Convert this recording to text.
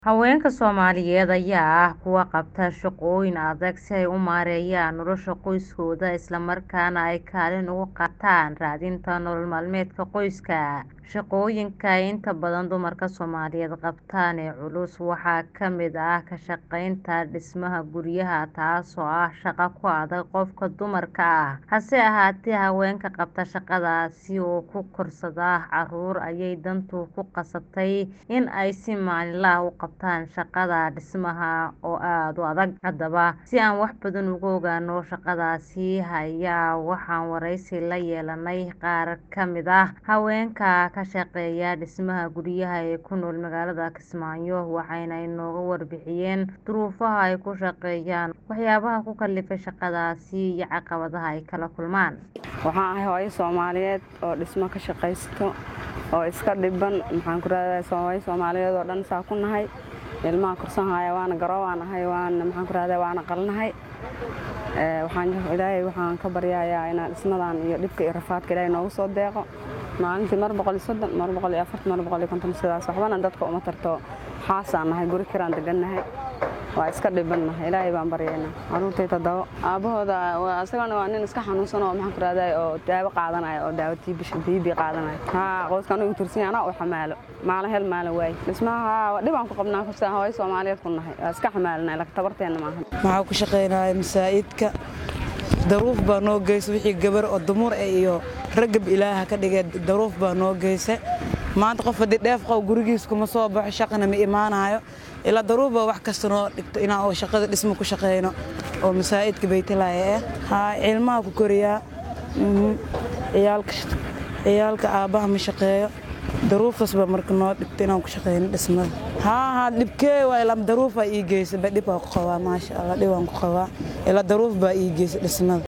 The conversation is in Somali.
Haweenka Soomaaliyeed ayaa ah kuwa qabta shaqooyin adag si ay u maareeyaan nolosha qoyskooda isla markaana ay kaalin uga qaataan raadinta nolol maalmeedka qoyska. Shaqooyinka ay inta badan dumarka Soomaaliyeed qabtaan ee culus waxaa ka mid ah ka shaqaynta dhismaha guryaha taasoo ah shaqo ku adag qofka dumarka ah. Hase ahaatee, haweenka qabta shaqadaasi oo ku korsada carruur ayay dantu ku qasabtay in ay si maalinle ah u qabtaan shaqada dhismaha oo aad u adag. Haddaba, si aan wax badan uga ogaano shaqadaasi ayaa waxaan wareysi la yeelanay qaar ka mid ah haweenka ka shaqeeya dhismaha guryaha ee ku nool magaalada Kismaayo waxayna inooga warbixiyeen duruufaha ay ku shaqeeyaan, waxyaabaha ku kallifay shaqadaasi iyo caqabadaha ay kala kulmaan. Waxaan ahay hooyo Soomaaliyeed oo dhismo ka shaqaysto oo iska dhiban maxaan ku raadayay hooyo Soomaaliyeed oo dhan saa ku nahay ilmaha korsan haya waana garoo waan ahay waana maxaan ku raadayay waana qalnahay ee waxaan ilaahay waxaan ka baryayaa inaan dhismadan iyo dhibka iyo rafaadka ilaahay noogu soo deeqo maalintii mar boqol iyo soddon mar boqol iyo afartan mar boqol iyo konton sidaas waxbana dadka uma tarto xaasaan nahay guri kiraan degannahay waa iska dhibannahay ilaahay baan baryaynaa carruurtay toddobo aabbahooda isagana waa nin iska xanuunsan oo maxaan ku raadayay oo daawo qaadanaya oo daawo tiibi qaadanaya haa qoyskan ugu tursan anaa u xamaalo maalin hel maalin waay dhismaha dhibaan ku qabnaa kursaa hooyo Soomaaliyeed ku nahay waa iska xamaalinay laakiin tabarteena maahan maxaa ku shaqaynaya masaa'idka daruuf baa noo geysa wixii gabar oo dumar eh iyo ragab ilaaha ka dhigay daruuf baa noo geysa maanta qof haddii dheef qow gurigiis kuma soo baxo shaqana ma imaanayo ilaa daruuf baa wax kasta noo dhigto inaan oo shaqada dhismo ku shaqayno oo masaa'idka baytalaya ah haa cilmaha ku koriyaa ciyaalka ciyaalka aabbaha ma shaqeeyo daruuftaas baa marka noo dhigto inaan ku shaqayno dhismada haa haa dhibkee waa ilaa daruuf baa ii geysa ba dhib baa ku qabaa maasha allah dhib aan ku qabaa ilaa daruuf baa ii geysa dhismada